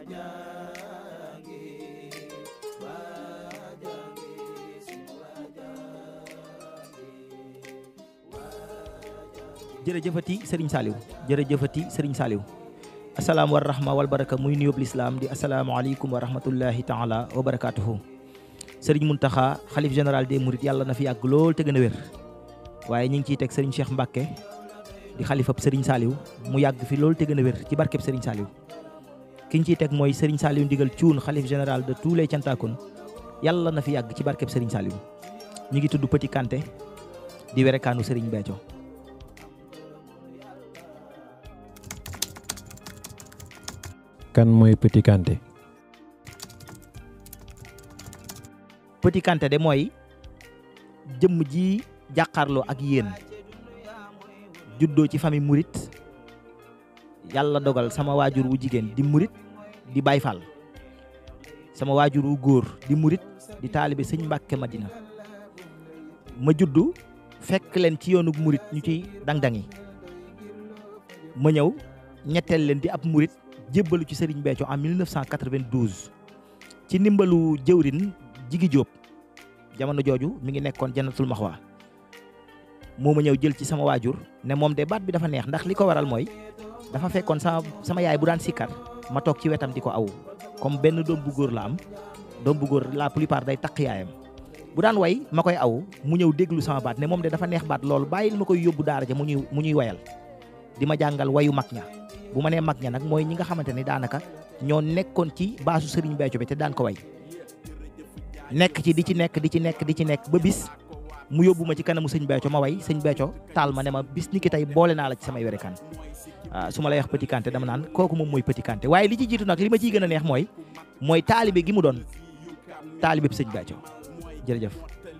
jërëjëfati Serigne Saliou jërëjëfati Serigne Saliou asalaam wa rahma wal baraka muy nuyób lislaam di asalaamaaleykum wa rahmatullahi taala wa barakaatuhu Serigne Mountakha xalif général des Mourides yàlla na fi yàgg lool te gën a wér waaye ñu ngi ciy teg Serigne Cheikh Mbacke di xalifab Serigne Saliou mu yàgg fi lool te gën a wér ci barkeb Serigne Saliou ki ñu ciy teg mooy Serigne Saliou ndigal cuun xalif général de tous les cantakon yàlla na fi yàgg ci barkeb Serigne Saliou ñu ngi tudd Petit Kanté di werekaanu Serigne Béthio kan mooy Petit Kanté Petit Kanté de mooy jëmm ji jàkkaarloo ak yéen juddoo ci famille murit yàlla dogal sama waajur wu jigéen di murit di Baay Faal sama waajur wu góor di murit di taalibe sëñ Mbàkke Madina ma juddu fekk leen ci yoonu murit ñu ci dang-dangi ma ñëw ñetteel leen di ab murit jébbalu ci Serigne Béthio en 1992 ci ndimbalu jëwrin Jigi Jóob jamono jooju mi ngi nekkoon Jannatul Maxwa moo ma ñëw jël ci sama waajur ne moom de baat bi dafa neex ndax li ko waral mooy dafa fekkoon sama sama yaay bu daan sikkar ma toog ci wetam di ko aw comme benn doom bu góor la am doom bu góor la plupart day takk yaayam bu daan way ma koy aw mu ñëw déglu sama baat ne moom de dafa neex baat loolu bàyyil ma koy yóbbu daara ja mu ñuy mu ñuy wayal di ma jàngal wayu mag ña bu ma nee mag ña nag mooy ñi nga xamante ni daanaka ñoo nekkoon ci baasu Serigne Béthio bi te daan ko way nekk ci di ci nekk di ci nekk di ci nekk ba bis mu yóbbu ma ci kanamu sëñ Béthio ma way sëñ Béthio taal ma ne ma bis ni ki tey boole naa la ci samay werekaan waaw su ma lay wax Petit Kanté dama naan kooku moom mooy Petit Kanté waaye li ci jiitu nag li ma ciy gën a neex mooy mooy taalibe gi mu doon taalibe bi sëñ Béthio jërëjëf.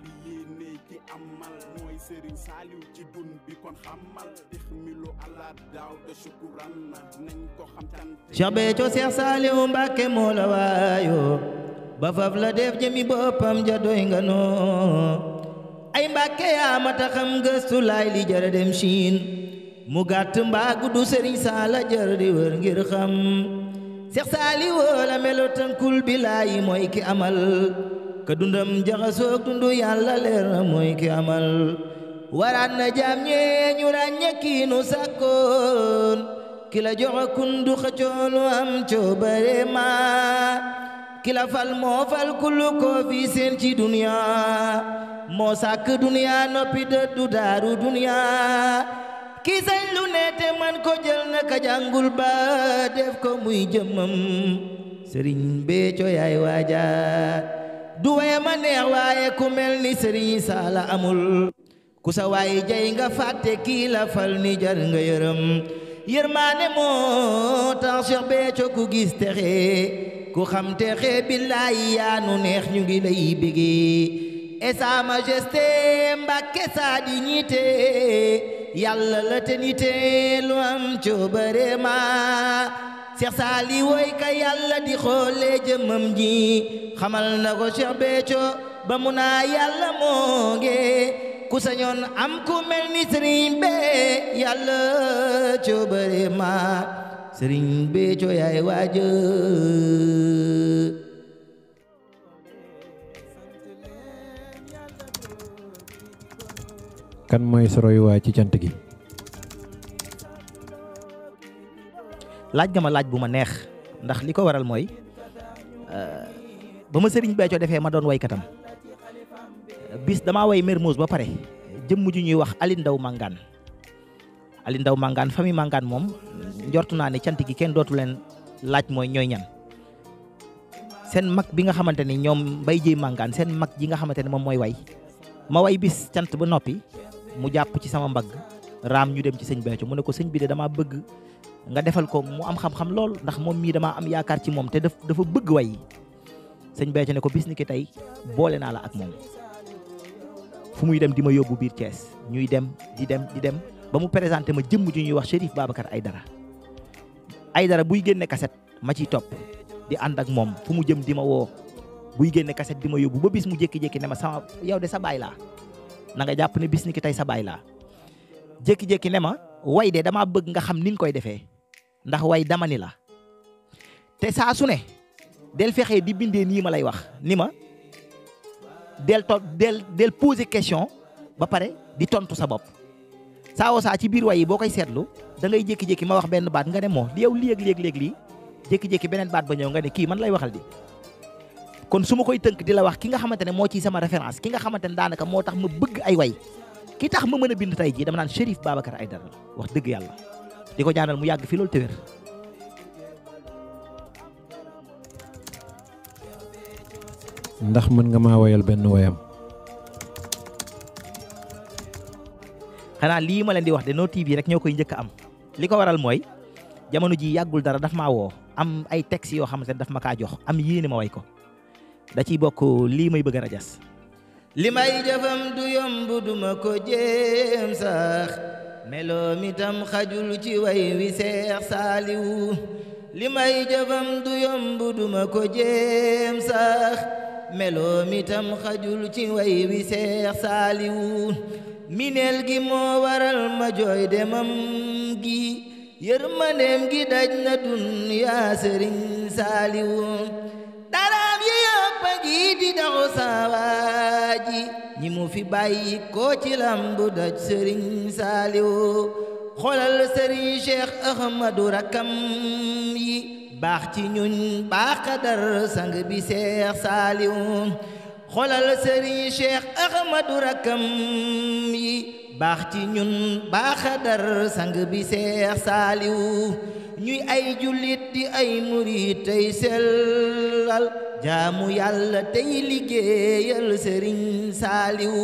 Cheikh Béthio Cheikh Saliou Mbacke moo la waayo ba faf la def jëmi boppam ja doy nga noo ay Mbacke yaa mata xam gëstu laay li jara dem Chine mu gàtt mbaa guddu Serigne Sala jar di wër ngir xam Cheikh Saliou la melo tënkul bi laay mooy ki amal ka dundam jaxasoog dundu yàlla leer na mooy ki amal waraat na jaam ñee ñu ràññe kiinu sàkkoon ki la jox kundu xëccoonu am coobare ma ki la fal moo fal kullu koo fi seen ci duniya moo sàkk duniya noppi dëddu daaru duniya ki sañ lu ne te man ko jël na ka jàngul ba def ko muy jëmmam Sëriñ Béthio yaay waaja du waye ma neex waaye ku mel ni Sëriñ Sala amul ku sa waay jay nga fàtte kii la fal ni jar nga yërëm yërmaane moo tax Cheikh Béthio ku gis texe ku xam texe billaay yaa nu neex ñu ngi lay bégee et sa majesté Mbàkke sa dignité yàlla la te nite lu am coobare ma Cheikh Sali woy ka yàlla di xoole jëmmam ji xamal na ko Cheikh Béthio ba mu naa yàlla moo nge ku sañoon am ku mel ni sëriñ be yàlla coobare ma sëriñ Béthio yaay waaja kan mooy sa royuwaay ci cant gi laaj nga ma laaj bu ma neex ndax li ko waral mooy ba ma sëriñ Béthio defee ma doon waykatam bis damaa way Mermoz ba pare jëmm ju ñuy wax Ali Ndaw Mangane Ali Ndaw Mangane famille Mangane moom njortu naa ne cant gi kenn dootu leen laaj mooy ñooy ñan seen mag bi nga xamante ni ñoom mbay jéy Mangane seen mag ji nga xamante ne moom mooy way ma way bis cant ba noppi mu jàpp ci sama mbagg raam ñu dem ci sëñ Béthio mu ne ko sëñ bi de damaa bëgg nga defal ko mu am xam-xam lool ndax moom mii damaa am yaakaar ci moom te daf dafa bëgg way sëñ Béthio ne ko bis ni ki tey boole naa la ak moom fu muy dem di ma yóbbu biir Thiès ñuy dem di dem di dem ba mu présenté ma jëmm ju ñuy wax Chérif Babacar Aydara Aydara buy génne kaset ma ciy topp di ànd ak moom fu mu jëm di ma woo buy génne kaset di ma yóbbu ba bis mu jékki-jékki ne ma sama yow de sa baay laa na nga jàpp ne bis ni ki tey sa baay laa jékki-jékki ne ma way de damaa bëgg nga xam ni nga koy defee ndax way dama ni la te saa su ne del fexee di bindee nii ma lay wax ni ma del to del del poser question ba pare di tontu sa bopp saa woo saa ci biir way yi boo koy seetlu da ngay jékki-jékki ma wax benn baat nga ne moo li yow léeg léeg léeg lii jékki-jékki beneen baat ba ñëw nga ne kii man lay waxal di kon su ma koy tënk di la wax ki nga xamante ne moo ciy sama référence ki nga xamante ne daanaka moo tax ma bëgg ay way ki tax ma mën a bind tey jii dama naan Chérif Babacar Aïdara la wax dëgg yàlla di ko ñaanal mu yàgg fi loolu te wér ndax mën nga maa woyal benn woyam xanaa lii ma leen di wax de No TV rek ñoo koy njëkk a am li ko waral mooy jamono ji yàggul dara daf maa woo am ay textes yoo xamante ne daf ma kaa jox am yéene ma way ko da ciy bokk lii may bëgg a rajas li may jëfam du yomb duma ko jéem sax meloom itam xajul ci way wi seex saaliwu li may jëfam du yomb duma ko jéem sax meloom itam xajul ci way wi seex saaliwu mineel gi moo waral ma jooy demam gi yërmandeem gi daj na dunyaa sëriñ saaliwu daraam yi yëpp a ngi di daxu saawaaji ñi mu fi bàyyi koo ci lambu daj sëriñ saaliwu xolal sëriñ cheikh ahmadu rakkam yi baax ci ñuñ baax kadar sang bi seex saaliwu xolal sëriñ cheikh ahmadu rakkam yi baax ci ñun baaxadar sang bi seex saaliwu ñuy ay jullit di ay murit tey sellal jaamu yàlla tey liggéeyal sëriñ saaliwu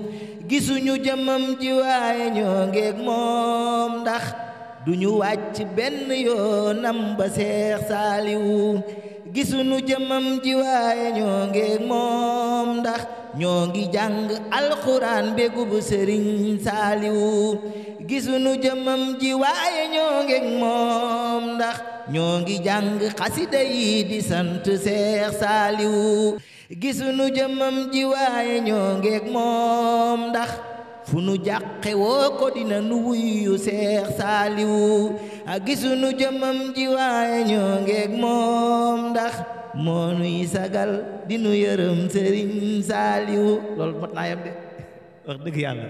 gisuñu jëmam ji waaye ñoo ngeeg moom ndax duñu wàcc benn yoonam ba seex saaliwu gisuñu jëmam ji waaye ñoo ngeeg moom ndax ñoo ngi jàng alxuraan bégu bu sëriñ saaliwu gisuñu jëmam ji waaye ñoo ngeeg moom ndax ñoo ngi jàng xasida yi di sant seex saaliwu gisuñu jëmam ji waaye ñoo ngeeg moom ndax fu nu jàqe woo ko dina nu wuyu seex saaliwu a gisunu jëmam ji waaye ñoo ngeeg moom ndax moo nuy sagal di nu yërëm sëriñ saaliwu loolu mot naa yem de wax dëgg yàlla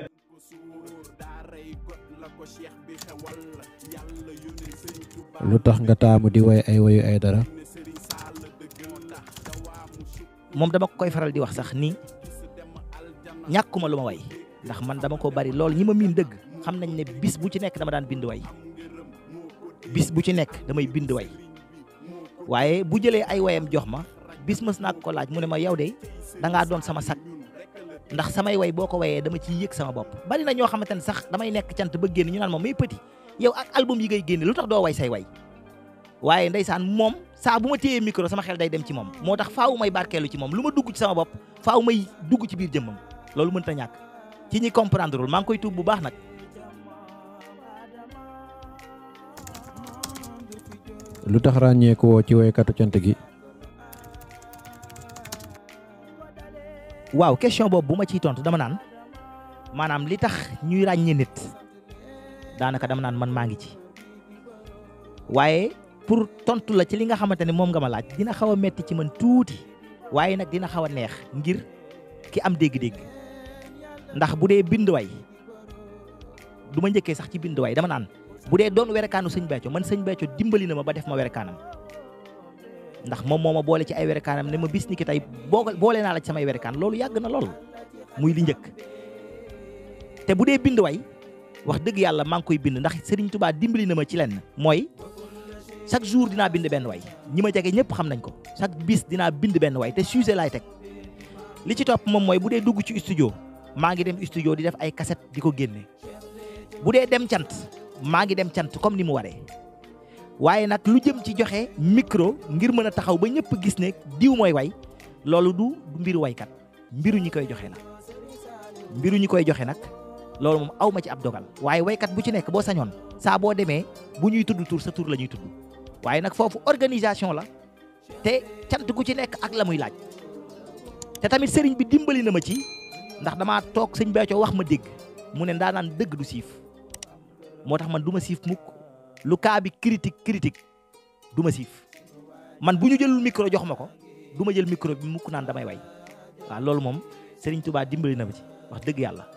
lu tax nga taamu di woy ay woyu ay dara moom dama ko koy faral di wax sax ni ñàkkuma lu ma way ndax man dama ko bari lool ñi ma miin dëgg xam nañ ne bis bu ci nekk dama daan bind way bis bu ci nekk damay bind way waaye bu jëlee ay wayam jox ma bis mës naa ko laaj mu ne ma yow de da ngaa doon sama sag ndax samay way boo ko wayee dama ciy yëg sama bopp bari na ñoo xamante ne sax damay nekk cant ba génn ñu naan moom may petit yow ak album yi ngay génne lu tax doo way say way waaye ndeysaan moom saa bu ma téyee micro sama xel day dem ci moom moo tax faawu may barkeelu ci moom lu ma dugg ci sama bopp faaw may dugg ci biir jëmmam loolu mënta ñàkk ci ñi comprendreul maa ngi koy tuub bu baax nag lu tax ràññeeku woo ci woykatu cant gi waaw question boobu bu ma ciy tontu dama naan maanaam li tax ñuy ràññee nit daanaka dama naan man maa ngi ci waaye pour tontu la ci li nga xamante ne moom nga ma laaj dina xaw a metti ci man tuuti waaye nag dina xaw a neex ngir ki am dégg-dégg ndax bu dee bind way du ma njëkkee sax ci bind way dama naan bu dee doon werekaanu sëñ Béthio man sëñ Béthio dimbali na ma ba def ma werekaanam ndax moom moo ma boole ci ay werekaanam ne ma bis ni ki tey boo boole naa la ci samay werekaan loolu yàgg na lool muy li njëkk te bu dee bind way wax dëgg yàlla maa ngi koy bind ndax Serigne Touba dimbali na ma ci lenn mooy chaque jour dinaa bind benn way ñi ma jege ñëpp xam nañ ko chaque bis dinaa bind benn way te sujet laay teg li ci topp moom mooy bu dee dugg ci studio maa ngi dem studio di def ay cassette di ko génne bu dee dem cant maa ngi dem cant comme ni mu waree waaye nag lu jëm ci joxe micro ngir mën a taxaw ba ñëpp gis ne diw mooy way loolu du du mbiru waykat mbiru ñi koy joxe la mbiru ñi koy joxe nag loolu moom aw ma ci ab dogal waaye waykat bu ci nekk boo sañoon saa boo demee bu ñuy tudd tur sa tur la ñuy tudd waaye nag foofu organisation la te cant gu ci nekk ak la muy laaj te tamit sëriñ bi dimbali na ma ci ndax damaa toog sëñ Béthio wax ma dégg mu ne ndaa naan dëgg du siif moo tax man du ma siif mukk lu kaa bi critique critique du ma siif man bu ñu jëlul micro jox ma ko du ma jël micro bi mukk naan damay way waaw loolu moom Serigne Touba dimbali na ma ci wax dëgg yàlla